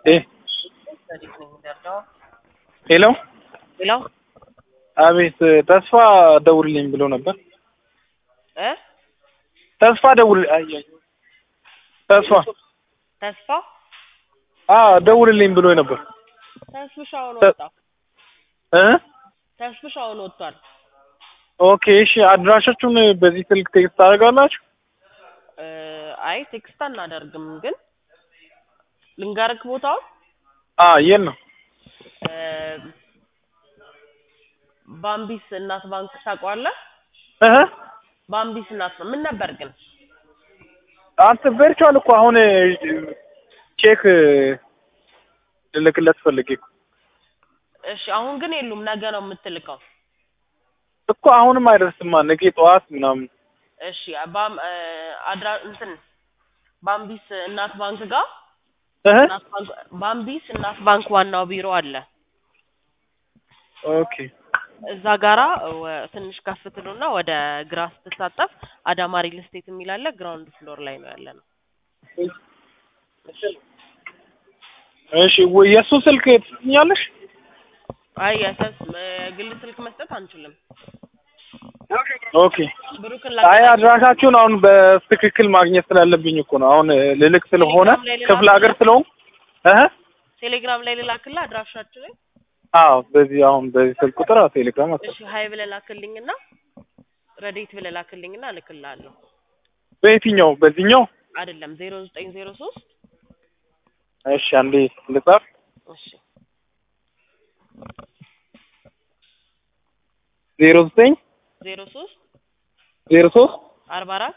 Eh, ሄሎ ሄሎ አቤት ተስፋ ደውልልኝ ብሎ ነበር። እ ተስፋ ደውል አይ አይ ተስፋ ተስፋ አ ደውልልኝ ብሎ ነበር ተስፍሽ አሁን ተ- ወጣ። እ ተስፍሽ አሁን ወጥቷል። ኦኬ እሺ አድራሻችሁን በዚህ ስልክ ቴክስት ታደርጋላችሁ? እ አይ ቴክስት አናደርግም፣ ግን ልንገርክ ቦታውን አ የት ነው? እ ባምቢስ እናት ባንክ ታውቀዋለህ? እህ ባምቢስ እናት ምን ነበር ግን አንተ ቨርቹዋል እኮ አሁን ቼክ ልልክለት ፈልጌ እኮ እሺ፣ አሁን ግን የሉም። ነገ ነው የምትልከው። እኮ አሁንም አይደርስማ ነገ ጠዋት ምናምን እሺ ባም እ አድራ እንትን ባምቢስ እናት ባንክ ጋር እህ እናት ባንክ ባምቢስ እናት ባንክ ዋናው ቢሮ አለ። ኦኬ እዛ ጋራ ወ- ትንሽ ከፍ ትሉና ወደ ግራ ስትታጠፍ አዳማ ሪል ስቴት የሚል አለ። ግራውንድ ፍሎር ላይ ነው ያለ ነው። እሺ ወይ የእሱ ስልክ ትሰኛለሽ? አይ የሰስ ግል ስልክ መስጠት አንችልም። ኦኬ ብሩክን አይ ላገናኝ- አድራሻችሁን አሁን በትክክል ማግኘት ስላለብኝ እኮ ነው። አሁን ልልክ ስለሆነ ቴሌግራም ላይ ልላክ ክፍለ ሀገር ስለሆንኩ እህ ቴሌግራም ላይ ልላክልህ አድራሻችንን። አዎ በዚህ አሁን በዚህ ስልክ ቁጥር አዎ ቴሌግራም አለ። እሺ ሀይ ብለህ ላክልኝና ረዴት ብለህ ላክልኝና እልክልሃለሁ። በየትኛው በዚህኛው? አይደለም ዜሮ ዘጠኝ ዜሮ ሶስት እሺ አንዴ ልጻፍ። እሺ ዜሮ ዘጠኝ ዜሮ ሶስት ዜሮ ሶስት አርባ አራት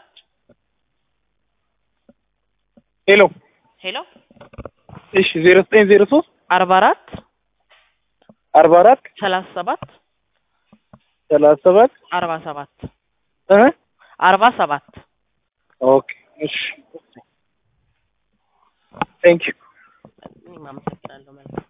ሄሎ ሄሎ እሺ ዜሮ ዘጠኝ ዜሮ ሶስት አርባ አራት አርባ አራት ሰላሳ ሰባት ሰላሳ ሰባት አርባ ሰባት እህ አርባ ሰባት ኦኬ እሺ ቴንክ ዩ እኔም አመሰግናለሁ። መልካም